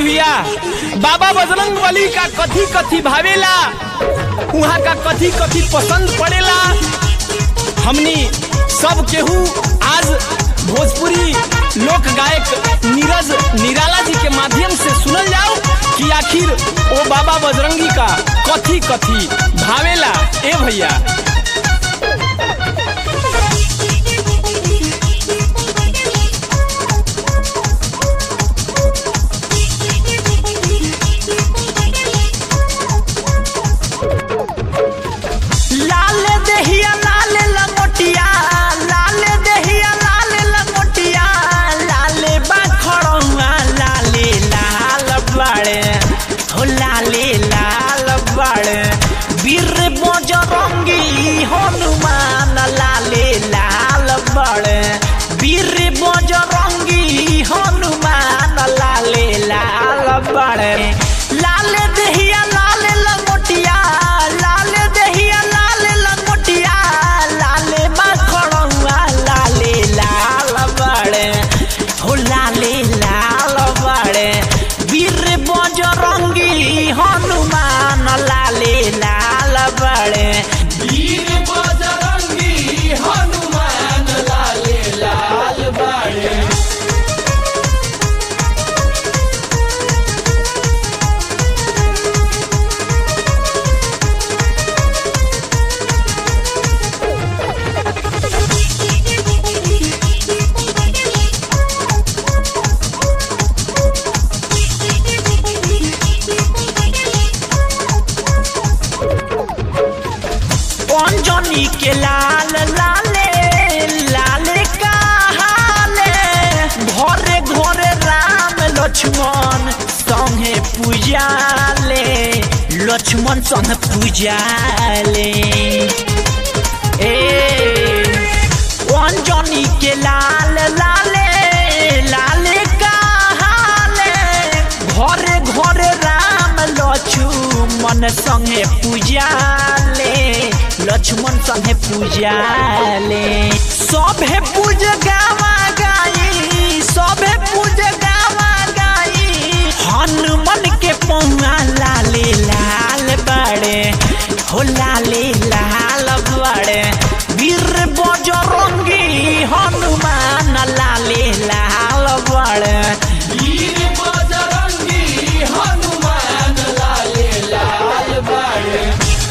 भैया बाबा बजरंग बली का कथी कथी भावेला उहाँ का कथी कथी पसंद पड़ेला हमनी सब केहू आज भोजपुरी लोक गायक नीरज निराला जी के माध्यम से सुनल जाओ कि आखिर ओ बाबा बजरंगी का कथी कथी भावेला ए भैया लाल दहिया लाल लंगोटिया लाल दहिया लाल लंगोटिया लाल बाखड़ुआ लाले लाल बड़े हो लाले लाल बड़े वीर बजरंगी हनुमान लाले लाल बड़े वीर बजरंगी हनुमान लाले लाल बड़े लाल दहिया लाल लंगोटिया लाल दहिया लाल लंगोटिया लाल मखड़ुआ लाले लाल बड़े हो लाले लाल बड़े वीर बजरंगी हनुमान लाले लाल बड़े वीर बजरंगी हनुमान लाले लाल बड़े अंजनी के लाल लाले लाले कहाले घरे घरे राम लक्ष्मण संगे पूजाले लक्ष्मण संग पूजाले ए अंजनी के लाल लाले लाले कहाले घरे घरे राम लक्ष्मण संगे पूजाले लक्ष्मण संगे पूजाले सभे पूज गावा गाई सभे पूज गावा गाई हनुमान के पौआ लाले लाल बड़े हो लाले लाल बड़े वीर बजरंगी हनुमान लाले लाल बड़े वीर बजरंगी हनुमान लाले लाल बड़े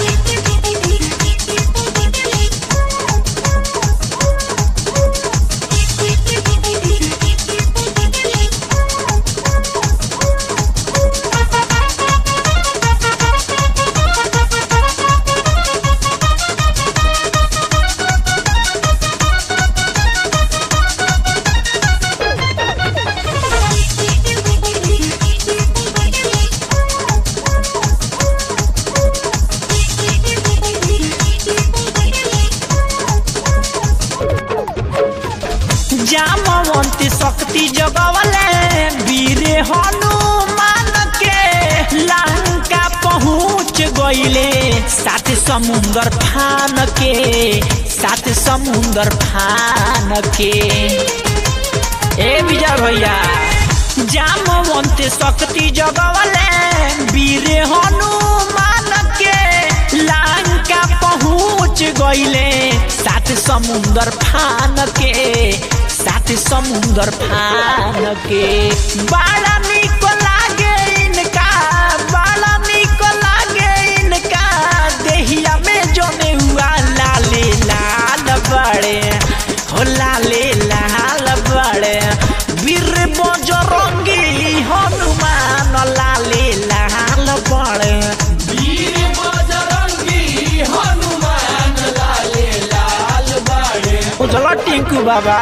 जामवंत शक्ति जगवले वीर हनुमान के लंका पहुँच गईले सात समुंदर फान के सात समुंदर फान के ए विजय भैया जामवंत शक्ति जगवले वीर हनुमान के लंका पहुँच गईले सात समुंदर फान के सात समुंदर फान के बड़ा निक लागे इनका बड़ा निक लागे इनका देहिया में जमे हुआ लाले लाल बड़े हो लाले लाल बड़े वीर बजरंगी हनुमान लाले लाल बड़े वीर बजरंगी हनुमान लाले लाल बड़े उजला टिंकू बाबा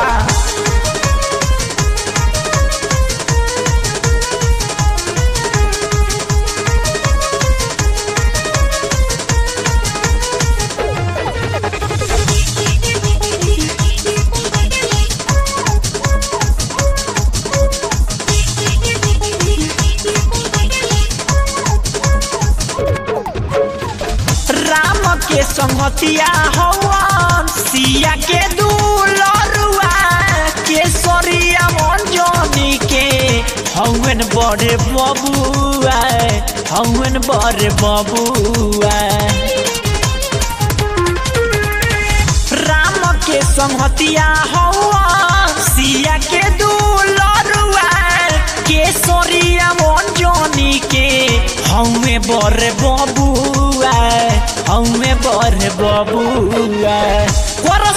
राम के संगतिया हवन सिया के दुलरुआ केसरिया मंजनी के हवन हौवन बड़े बबुआ हौवन बड़े बबुआ राम के संहतिया हौआ सिया के दुलरुआ केसरिया मंजनी के हमें बड़े बबुआ हमें बड़े बबुआ कर